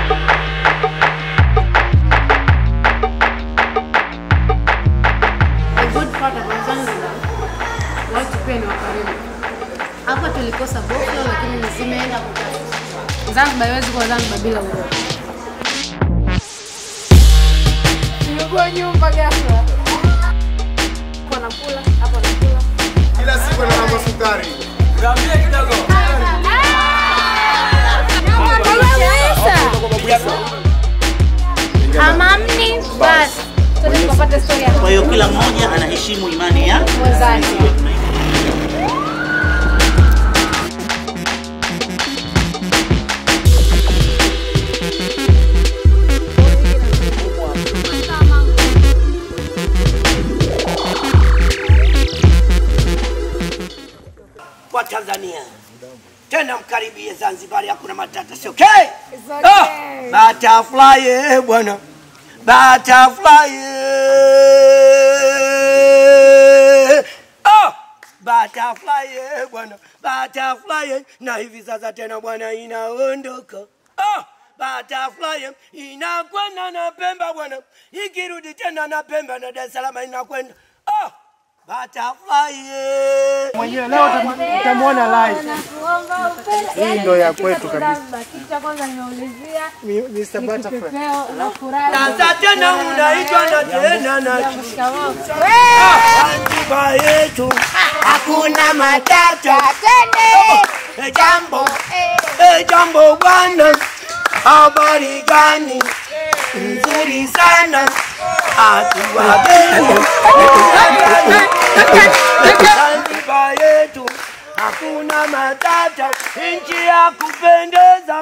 The good part about Zanzibar, watu pia ni wakarimu. Hapa tulikosa boflo lakini zimeenda kutatu. Zanzibar haiwezi kuwa Zanzibar bila uroho. Nimekuwa nyumba ghafla. Hapo nakula, hapo nakula. Kila siku na mambo sukari. Hamamni basi. Tuende tukapate story ya Kwa hiyo kila mmoja anaheshimu imani ya mwenzake. kwa Tanzania. Tena mkaribie Zanzibar, hakuna matata, sio okay? Ah, butterfly eh, bwana butterfly eh. Ah, butterfly eh, bwana butterfly eh. na hivi sasa tena bwana inaondoka ah, butterfly eh, inakwenda na Pemba bwana, ikirudi tena na Pemba na Dar es Salaam inakwenda ah, butterfly eh. Mwenyewe leo utam- utamwona live. Hii ndo ya kwetu kabisa. Kitu cha kwanza nimeulizia Mi- Mr. Butterfly. peo la furaha. Sasa tena unaitwa na tena na Shikamoo. Zanzibar yetu hakuna matata. Eh, Jambo eh, jambo bwana, habari gani? Nzuri sana hatuwageni Zanzibar yetu hakuna matata, nchi ya kupendeza.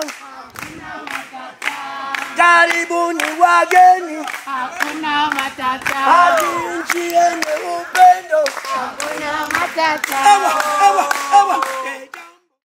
Karibuni wageni Hakuna matata. hadi nchi yenye upendo. Hakuna matata. Ewa, ewa, ewa,